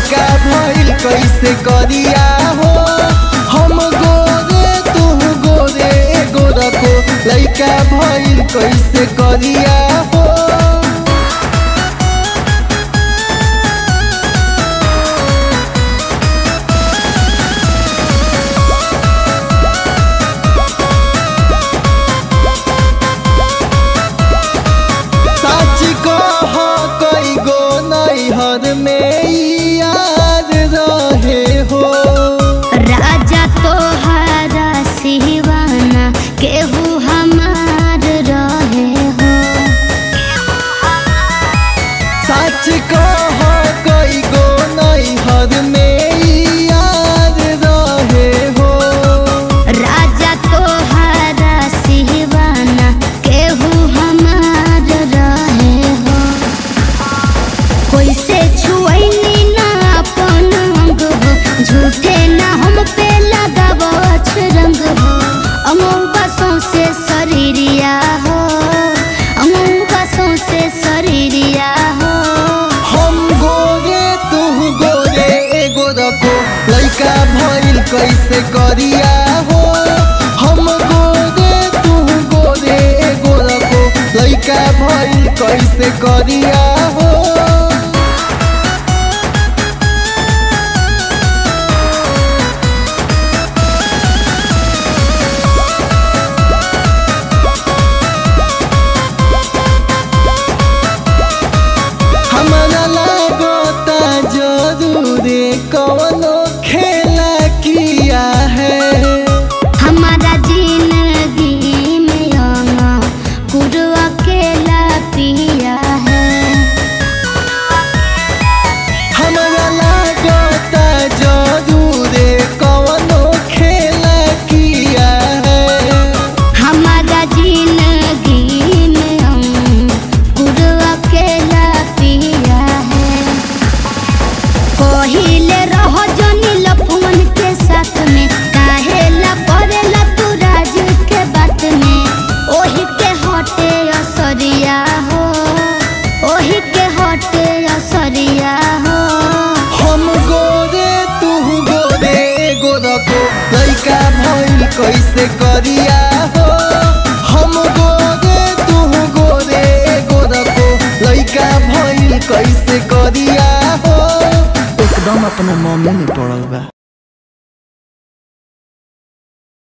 लइका भइल कैसे करिया हो हम गोरे तू गोरे गोरखो लइका भइल कैसे करिया हो सच कह कई गो नैहर में यार रहे हो राजा तोहारा सिवाना केहू हमार रहे हो सच कह कई गो नैहर में यार रहे हो राजा तोहारा सिवाना केहू हमार रहे हो कैसे छुअनी ना अपन अंग हो झूठे ना हम पे लगाबो रंग हो अमौका सौसे शरीरिया हो अमौका सौसे शरीरिया हो हम गोरे तू गोरे एगो रखो लइका भइल कैसे करिया हो हम गोरे तू गोरे एगो रखो लइका भइल कैसे करिया हो हमरा लागता जरूरे कवनो खेला किया है हमारा जिंदगी में आना गुरु अकेला पिया है हमरा लागता जरूरे कवनो खेला किया है हमारा जिंदगी में हम गुरु अकेला पिया है कहिले रह जनी लफुमन के साथ में काहेला पड़ेला तू राज के बात में ओही के हटे असरिया हो ओही के हटे असरिया हो हम गोरे तू गोरे एगो रखो लइका भइल कैसे करिया हो हम गोरे तू गोरे एगो रखो लइका भइल कैसे करिया हो एकदम अपना मम्मी में पड़ल बा